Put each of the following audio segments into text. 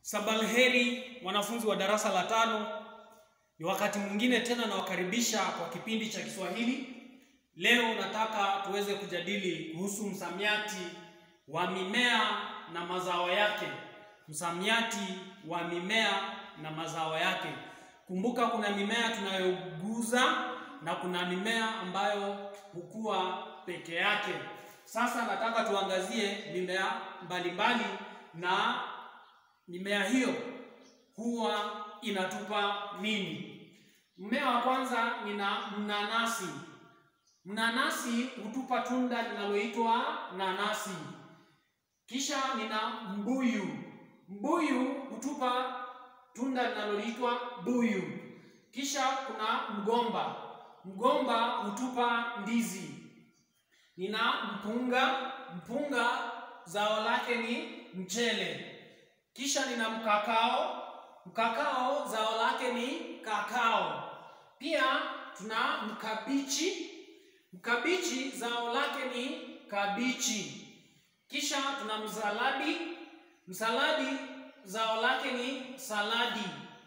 Sabalheri wanafunzi wa darasa la tano, ni wakati mwingine tena nawakaribisha kwa kipindi cha Kiswahili. Leo nataka tuweze kujadili kuhusu msamiati wa mimea na mazao yake. Msamiati wa mimea na mazao yake. Kumbuka kuna mimea tunayoguza na kuna mimea ambayo hukua peke yake. Sasa nataka tuangazie mimea mbalimbali na mimea hiyo huwa inatupa nini? Mmea wa kwanza nina mnanasi. Mnanasi hutupa tunda linaloitwa nanasi. Kisha nina mbuyu. Mbuyu hutupa tunda linaloitwa buyu. Kisha kuna mgomba. Mgomba hutupa ndizi. Nina mpunga. Mpunga zao lake ni mchele. Kisha nina mkakao. Mkakao zao lake ni kakao. Pia tuna mkabichi. Mkabichi zao lake ni kabichi. Kisha tuna msaladi. Msaladi zao lake ni saladi.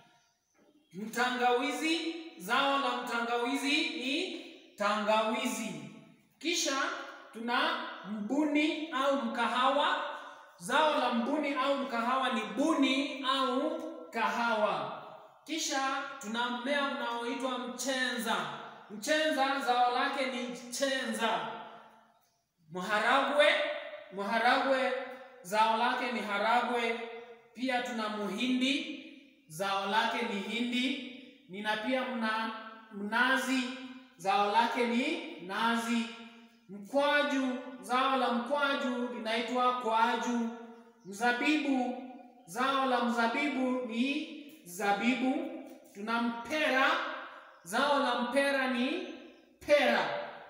Mtangawizi zao la mtangawizi ni tangawizi. Kisha tuna mbuni au mkahawa. Zao la mbuni au mkahawa ni buni au kahawa. Kisha tuna mmea unaoitwa mchenza. Mchenza zao lake ni chenza. Mharagwe, mharagwe zao lake ni haragwe. Pia tuna muhindi, zao lake ni hindi. Nina pia mna, mnazi, zao lake ni nazi. Mkwaju, zao la mkwaju linaitwa kwaju. Mzabibu, zao la mzabibu ni zabibu. Tuna mpera, zao la mpera ni pera.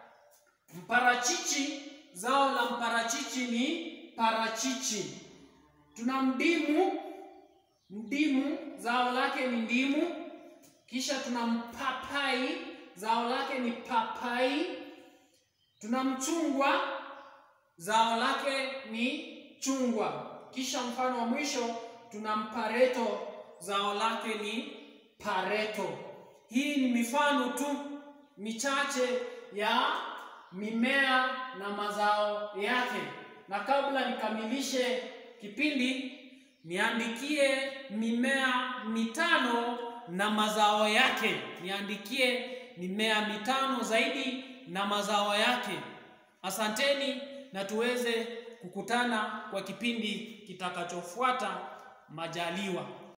Mparachichi, zao la mparachichi ni parachichi. Tuna mdimu, mdimu zao lake ni ndimu. Kisha tuna mpapai, zao lake ni papai. Tuna mchungwa, zao lake ni chungwa. Kisha mfano wa mwisho tuna mpareto, zao lake ni pareto. Hii ni mifano tu michache ya mimea na mazao yake. Na kabla nikamilishe kipindi, niandikie mimea mitano na mazao yake. Niandikie mimea mitano zaidi na mazao yake. Asanteni na tuweze kukutana kwa kipindi kitakachofuata majaliwa.